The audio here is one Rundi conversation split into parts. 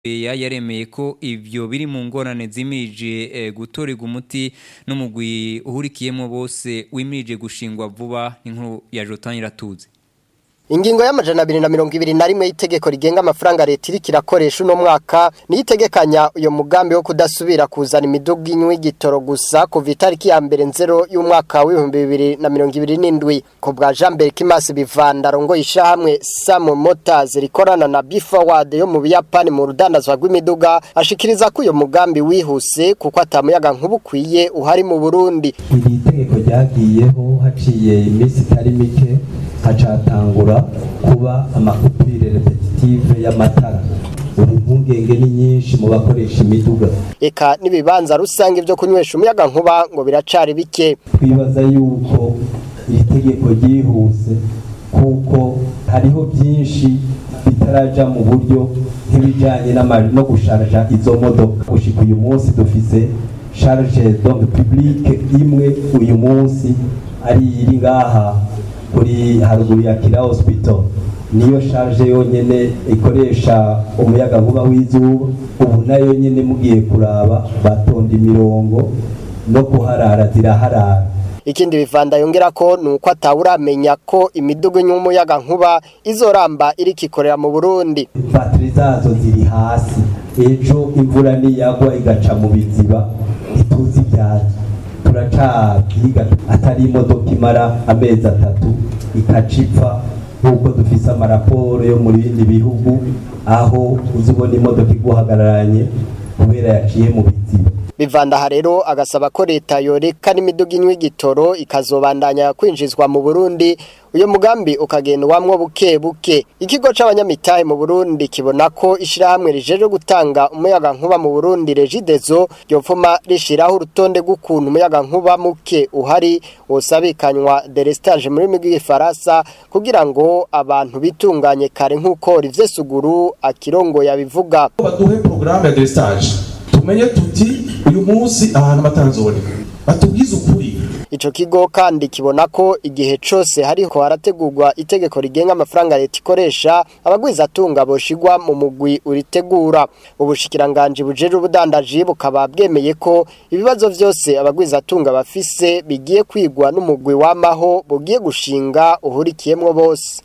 ya yaremeye ko ivyo biri mu ngorane zimirije eh, gutorerwa umuti n'umugwi uhurikiyemo bose wimirije gushingwa vuba inkuru ya Jotan iratuze Ingingo y'amajana abiri na mirongo ibiri na rimwe y'itegeko rigenga amafaranga leta iriko irakoresha uno mwaka niyo itegekanya uyo mugambi wo kudasubira kuzana imiduga inywa igitoro gusa kuva itariki ya mbere nzero y'umwaka w'ibihumbi bibiri na mirongo ibiri n'indwi ku bwa Jean Berkimasi Bivanda rongo ishahamwe Sam Motors rikorana na Bifaward yo mu Buyapani mu rudandazwa rw'imiduga ashikiriza ko uyo mugambi wihuse kuko atamuyaga nk'ubukwiye uhari mu Burundi iri tegeko ryagiyeho haciye iminsi itari mike hacatangura kuba amakupire repetitive y'amatara ubu impungenge ni nyinshi mu bakoresha imiduga eka n'ibibanza rusange byo kunywesha umuyaga nkuba ngo biracari bike twibaza yuko iri tegeko ryihuse kuko hariho byinshi bitaraja mu buryo nk'ibijanye n'ama- no gusharja izo modoka gushika uyu munsi dufise charge donc publique imwe uyu munsi ari iri ngaha kuri haruguru ya kira hospital niyo charge yonyene ikoresha umuyaga nkuba w'izuba ubu nayo nyene mugiye kuraba batonda imirongo no kuharara ziraharara ikindi bivanda yongera ko nuko atawuramenya ko imiduga inywa umuyaga nkuba izoramba iriko ikorera mu Burundi batiri zazo ziri hasi ejo imvura niyagwa igaca mu biziba ntituzi ibyazo turacabyiga atari imodoka imara amezi atatu ikacipfa nk'uko dufise amaraporo yo mu bindi bihugu aho uzi ubona imodoka iguhagararanye kubera yaciye mu biziba Bivandaha rero agasaba ko leta yoreka n'imiduga inywa igitoro ikazobandanya kwinjizwa mu Burundi uyo mugambi ukagendwamwo buke buke ikigo c'abanyamitahe mu Burundi kibona ko ishirahamwe rijeje gutanga umuyaga nkuba mu Burundi Regidezo ryopfuma rishiraho urutonde rw'ukuntu umuyaga nkuba muke uhari wosabikanywa delestage muri migi Faransa kugira ngo abantu bitunganye kare nk'uko Rivye Suguru akirongo yabivuga baduhe porogaramu ya destage tumenye tuti uyu munsi ahantu batanzoboneka batubwize ukuri Ico kigo kandi kibona ko igihe cose hariko harategurwa itegeko rigenga amafaranga leta ikoresha abagwiza atunga boshigwa mu mugwi uritegura ubushikiranganje bujeje ubudandaji bukaba bwemeye ko ibibazo vyose abagwiza atunga bafise bigiye kwigwa n'umugwi wamaho bugiye gushinga uhurikiyemwo bose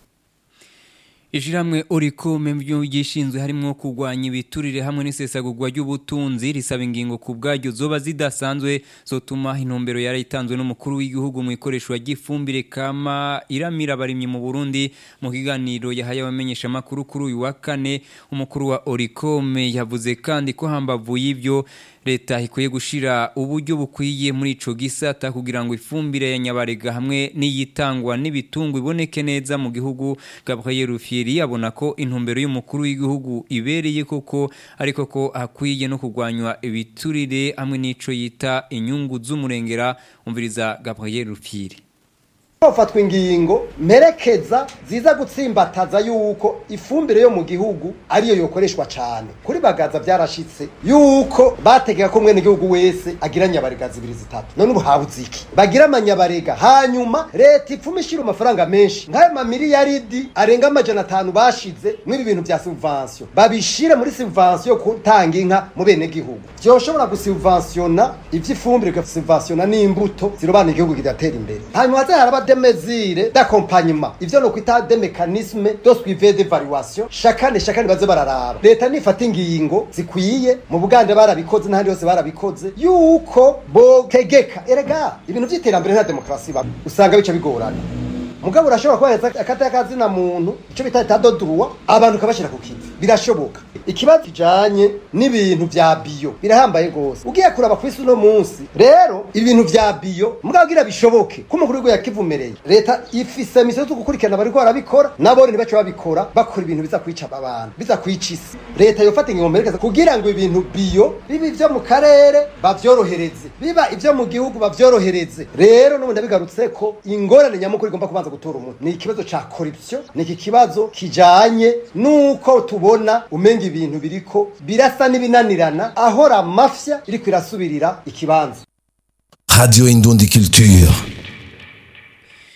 Ishiramwe orikume mvyo gishinzwe harimwo kugwanya ibiturire hamwe n'isesagurwa ry'ubutunzi risaba ingingo ku bwaryo zoba zidasanzwe zotuma intumbero yarayitanzwe n'umukuru w'igihugu mu ikoreshwa ry'ifumbire kama iramira abarimyi mu Burundi mu kiganiro yahaye abamenyesha makuru kuri uyu wa kane umukuru wa Orikome yavuze kandi ko hambavu y'ivyo leta ikwiye gushira uburyo bukwiye muri ico gisata kugira ngo ifumbire ya nyabarega hamwe n'iyitangwa n'ibitungwa iboneke neza mu gihugu Gabriel Rufieri abona ko intumbero y'umukuru w'igihugu ibereye koko ariko ko hakwiye no kugwanywa ibiturire hamwe n'ico yita inyungu z'umurengera umviriza Gabriel Rufieri hafatwa ingingo mperekeza ziza gutsimbataza yuko ifumbire yo mu gihugu ariyo yokoreshwa cyane kuri bagaza byarashitse yuko bategeka ko mwene gihugu wese agira nyabarega zibiri zitatu none ubu habuze iki bagira amanyabarega hanyuma leta ipfuma ishyira amafaranga menshi nk'ayo mamiliyaridi arenga amajana atanu bashize mw'ibi bintu bya subvansiyo babishire muri subvansiyo yo gutanga inka mu bene gihugu byoshobora gusubvansiyona iby'ifumbire bigasubvansiyona n'imbuto zirobana igihugu kidatera imbere hanyuma haze haraba des mesures d'accompagnement ivyo no kwita des mécanismes de suivi d'évaluation chacane chacane baze bararaba leta nifata ingingo zikwiye mu bugande barabikoze n'ahandi hose barabikoze yuko botegeka erega ibintu vy'iterambere nta demokarasi ba usanga bica bigorana mugabo urashobora kubahereza akata y'akazina muntu ico bita etat de droit abantu ukabashira ku kivi birashoboka ikibazo kijanye n'ibintu vya biyo birahambaye gose ugiye kuraba kwisi uno munsi rero ibintu vya biyo mugabo gira bishoboke ko umukuru w'igihugu yakivumereye leta ifise misiyo zo gukurikirana bariko barabikora nabo ntibace babikora bakora ibintu biza kwica abantu biza kwica isi leta yofata ingingo mperekeza kugira ngo ibintu biyo biba ivyo mu karere bavyorohereze biba ivyo mu gihugu bavyorohereze rero n'ubu ndabigarutse ko ingorane nyamukuru igomba kubanza gutora umuntu ni ikibazo ca corruption ni iki kibazo kijanye nuko tubona umenga ibintu biriko birasa n'ibinanirana ahora mafya iriko irasubirira ikibanza Radio Indundi Culture.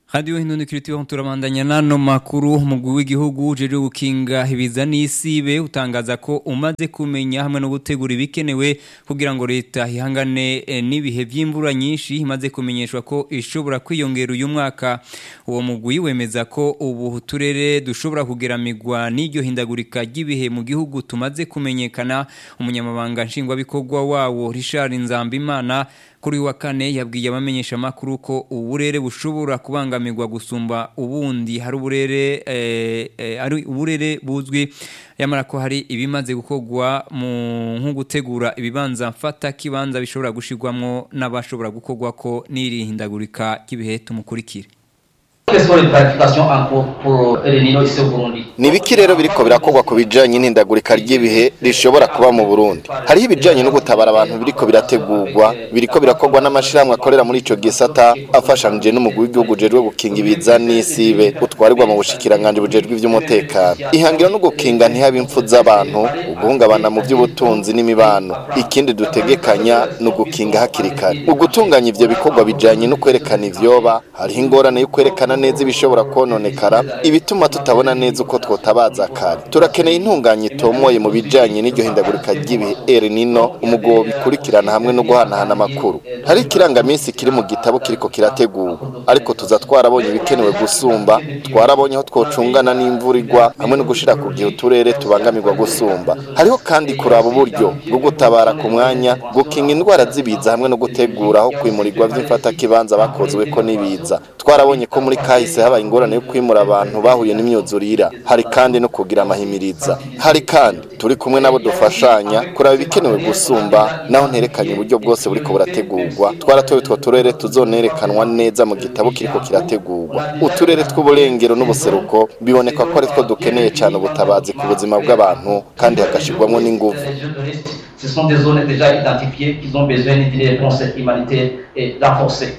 Radio Hindundikiriti wa turabandanya nano makuru umugwi w'igihugu jeje gukinga ibiza n'isibe utangaza ko umaze kumenya hamwe no gutegura ibikenewe kugira ngo leta ihangane eh, n'ibihe by'imvura nyinshi imaze kumenyeshwa ko ishobora kwiyongera uyu mwaka uwo mugwi wemeza ko ubu turere dushobora kugeramigwa n'iryo hindagurika ry'ibihe mu gihugu tumaze kumenyekana umunyamabanga nshingwabikorwa wawo Richard Nzambimana kuri wa kane yabwiye abamenyesha makuru ko uburere bushobora kubangamirwa gusumba ubundi hari uburere eh, eh, ari uburere buzwi yamara ko hari ibimaze gukorwa mu nko gutegura ibibanza mfata kibanza bishobora gushirwamwo n'abashobora gukorwa ko n'iri hindagurika ry'ibihe tumukurikire Quelles sont les planifications en cours pour El Niño ici au Burundi ni ibiki rero biriko birakorwa ku bijanye n'ihindagurika ry'ibihe rishobora kuba mu burundi hariho ibijanye no gutabara abantu biriko birategurwa biriko birakorwa n'amashirahamwe akorera muri ico gisata afashanije n'umugwi w'igihugu ujejwe gukinga ibiza n'isibe utwarirwa mu bushikiranganji bujejwe ivy'umutekano ihangiro no gukinga ntihabe impfu z'abantu uguhungabana mu by'ubutunzi n'imibano ikindi dutegekanya ni ugukinga hakiri kare ugutunganya ivyo bikorwa bijanye no kwerekana ivyoba hariho ingorane yo kwerekana neza ibishobora kononekara ibituma tutabona neza uko twotabaza kare turakeneye intunganye itomoye mu bijanye n'iryo hindagurika ry'ibihe El Nino umugobo bikurikirana hamwe no guhanahana amakuru hari ikirangaminsi kiri mu gitabo kiriko kirategurwa ariko tuza twarabonye ibikenewe gusumba twarabonye aho twocungana n'imvura igwa hamwe no gushira ku gihe uturere tubangamirwa gusumba hariho kandi kuraba uburyo bwo gutabara ku mwanya gukinga indwara z'ibiza hamwe no gutegura aho kwimurirwa vy'imfatakibanza bakozweko n'ibiza twarabonye ko muri kahise habaye ingorane yo kwimura abantu bahuye n'imyuzurira hari kandi no kugira amahimiriza hari kandi turi kumwe nabo dufashanya kuraba ibikenewe gusumba naho nterekanye uburyo bwose buriko burategurwa twaratoye utwo turere tuzonerekanwa neza mu gitabo kiriko kirategurwa uturere tw'uburengero n'ubuseruko biboneka ko ari two dukeneye cyane ubutabazi ku buzima bw'abantu kandi hagashirwamo n'inguvu Les zones de risque, ce sont des zones déjà identifiées qui ont besoin d'une réponse humanitaire et renforcée.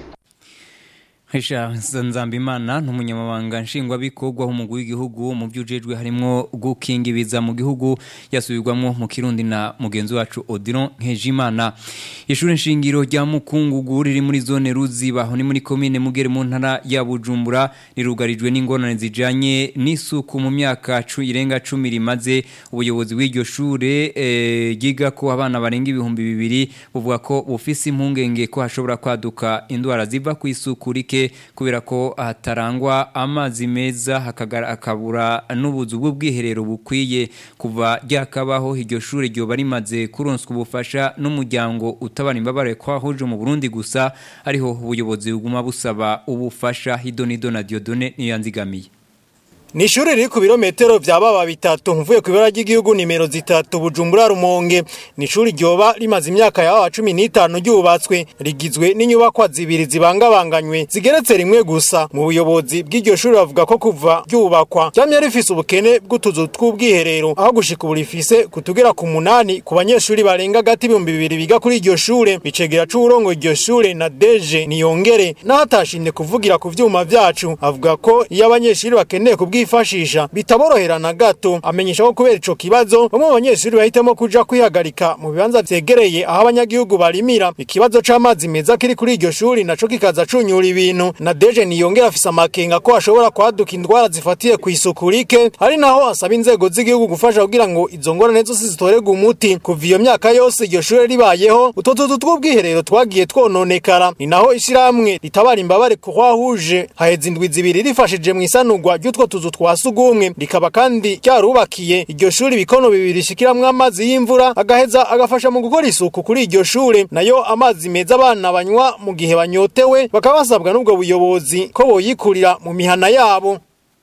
Hisha Nzambimana n'umunyamabanga nshingwabikorwa w'umugwi w'igihugu mu byujejwe harimo gukinga ibiza mu gihugu yasubirwamo mu Kirundi na mugenzi wacu Odilon Nkejimana ishuri nshingiro rya Mukungugu riri muri zone Ruziba aho ni muri commune Mugere mu ntara ya Bujumbura rirugarijwe n'ingorane zijanye n'isuku mu myaka cu irenga 10 rimaze ubuyobozi bw'iryo shure eh, giga ko abana barenga ibihumbi bibiri buvuga ko bufise impungenge ko hashobora kwaduka indwara ziva ku isuku rike kubera ko hatarangwa amazi meza hakagara akabura n'ubuzu bw'ubwiherero bukwiye kuva ryakabaho iryo shure ryoba rimaze kuronswa ubufasha n'umuryango utabara imbabare kwahuje mu Burundi gusa ariho ubuyobozi buguma busaba ubufasha Hidonido na Diodone niyanzigamiye Ni ishuri riri ku birometero vya baba bitatu mvuye ku ibara ry'igihugu nimero zitatu Bujumbura Rumonge ni ishuri ryoba rimaze imyaka ya 15 ryubatswe rigizwe n'inyubakwa zibiri zibangabanganywe zigeretse rimwe gusa mu buyobozi bw'iryo shuri bavuga ko kuva ryubakwa ryamye rifise ubukene bw'utuzu tw'ubwiherero aho gushika ubu rifise kutugera ku munani ku banyeshuri barenga gati ibihumbi bibiri biga kuri iryo shure bicegera c'uburongo iryo shure na deje niyongere n'ahatashimye kuvugira ku vyuma vyacu avuga ko iyo abanyeshuri bakeneye kubwi bwifashisha bitaborohera na gato amenyesha ko kubera ico kibazo bamwe mu banyeshuri bahitamo kuja kwihagarika mu bibanza vyegereye aho abanyagihugu barimira ikibazo c'amazi meza kiri kuri iryo shuri naco kikaza cunyura ibintu na deje niyongera afise amakenga ko hashobora kwaduka indwara zifatiye ku isuku rike ari naho asaba inzego z'igihugu gufasha kugira ngo izo ngorane zose zitorerwe umuti kuva iyo myaka yose iryo shure ribayeho utwo tuzu tw'ubwiherero twagiye twononekara ni naho ishirahamwe ritabara imbabare kuhwahuje haheze indwi zibiri rifashije mu isanurwa ry'utwo tuzu twa sugumwe rikaba kandi ryarubakiye iryo shuri ibikono bibiri shikiramwo amazi y'imvura agaheza agafasha mu gukora isuku kuri iryo shure nayo amazi meza abana banywa mu gihe banyotewe bakaba basabwa n'ubwo buyobozi ko boyikurira mu mihana yabo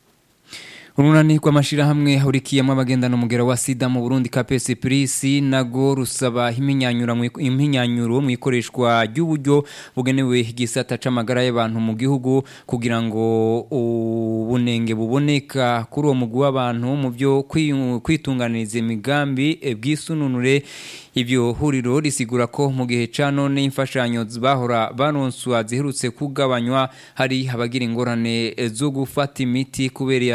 Urunani rw'amashirahamwe hurikiyemo abagendana umugero wa sida mu Burundi KPS Prisi nago rusaba iminyanyura iminyanyuro mu ikoreshwa ry'uburyo bugenewe igisata c'amagara y'abantu mu gihugu kugira ngo ubunenge buboneka kuri uwo mugwi w'abantu mu byo kwitunganiriza imigambi bw'isununure Ivyo huriro risigura ko mu gihe ca none imfashanyo bahora baronswa ziherutse kugabanywa hari abagira ingorane zo gufata imiti kubera kubura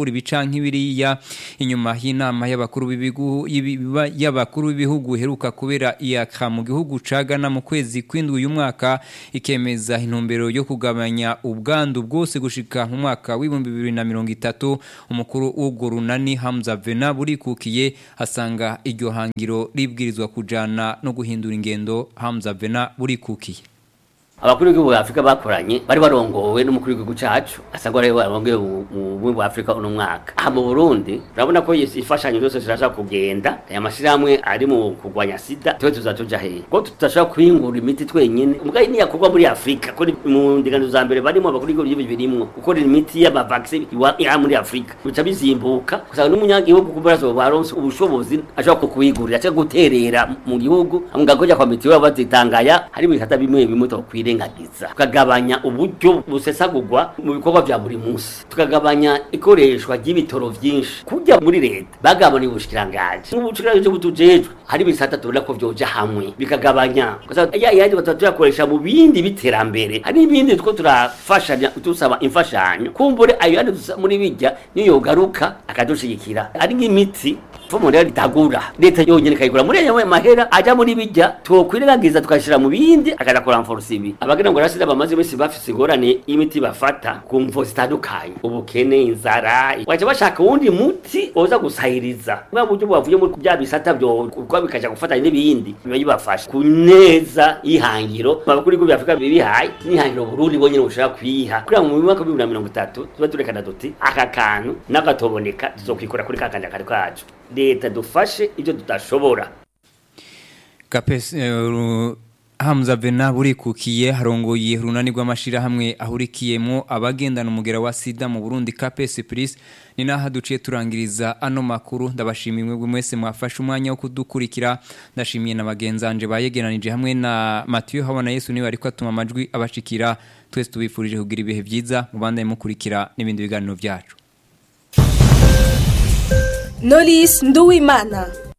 gutahura ibicanke biriya inyuma y'inama y'abakuru b'ibihugu y'abakuru b'ibihugu heruka kubera iyaka mu gihugu ca Ghana mu kwezi kw'indwi uyu mwaka ikemeza intumbero yo kugabanya ubwandu bwose gushika mu mwaka w'ibihumbi bibiri na mirongo itatu umukuru w'urwo runani Hamza Vena burikukiye asanga iryo hangiro ribwirizwa kujana no guhindura ingendo Hamza Vena burikukiye abakuru b'igihugu bwa Afrika bakoranye bari barongowe n'umukuru w'igihugu cacu asanga ari barongoye mu bumwe bwa Afrika uno mwaka aha mu Burundi urabona ko ifashanyo zose zirashaka kugenda aya mashirahamwe ari mu kurwanya sida twe tuzatuja he ko tutashaka kwingura imiti twenyene mugaye ni yakorwa muri Afrika ko mu ndingano za mbere barimo abakuru b'igihugu birimwo gukora imiti y'ama vaccine ya muri Afrika bica bizimbuka usanga n'umunyagihugu kubarazo baronse ubushobozi ashaka kukwigurira cyangwa guterera mu gihugu amugakoja kwa mitiwe bazitangaya hari ibitata bimwe bimwe tokwire kwirengagiza tukagabanya uburyo busesagurwa mu bikorwa vya buri munsi tukagabanya ikoreshwa ry'ibitoro vyinshi kujya muri leta bagabanya ubushikirangaje n'ubushikiranganje butujejwe hari bisata tubona ko vyoja hamwe bikagabanya ya yandi batatu tuyakoresha mu bindi biterambere hari ibindi two turafashanya tusaba imfashanyo kumbure ayo yandi muri bijya niyo yogaruka akadushigikira ari nk'imiti fomo rero ritagura leta yonyene kayigura muri ayo mahera aja muri bijya twokwirengagiza tukashira mu bindi akaja kuramforce ibi abagira ngo rasida bamaze bese bafise ingorane y'imiti bafata ku mvo zitandukanye ubukene inzara waje bashaka wundi muti oza gusahiriza bwa buryo bwavuye muri bya bisata byo kwa bikaja gufata n'ibindi biba bibafasha ku neza y'ihangiro abakuri b'igihugu Afrika bibihaye n'ihangiro Burundi bonyene bushaka kwiha kuri mu mwaka wa 2030 tuba turekana duti aka kantu n'agatoboneka tuzokwikora kuri kakanja kari kacu leta dufashe ibyo tudashobora kapesi uh, Hamza Bena burikukiye harongoye runani rw'amashirahamwe ahurikiyemo abagendana umugera wa sida mu Burundi KPS Plus ni naha duciye turangiriza ano makuru ndabashimiye mwe mwese mwafashe umwanya wo kudukurikira ndashimiye na bagenzanje bayegeranije hamwe na Mathieu Habana Yesu niwe ariko atuma amajwi abashikira twese tubifurije kugira ibihe byiza mubandanye mukurikira n'ibindi biganiro byacu Nolis Nduwimana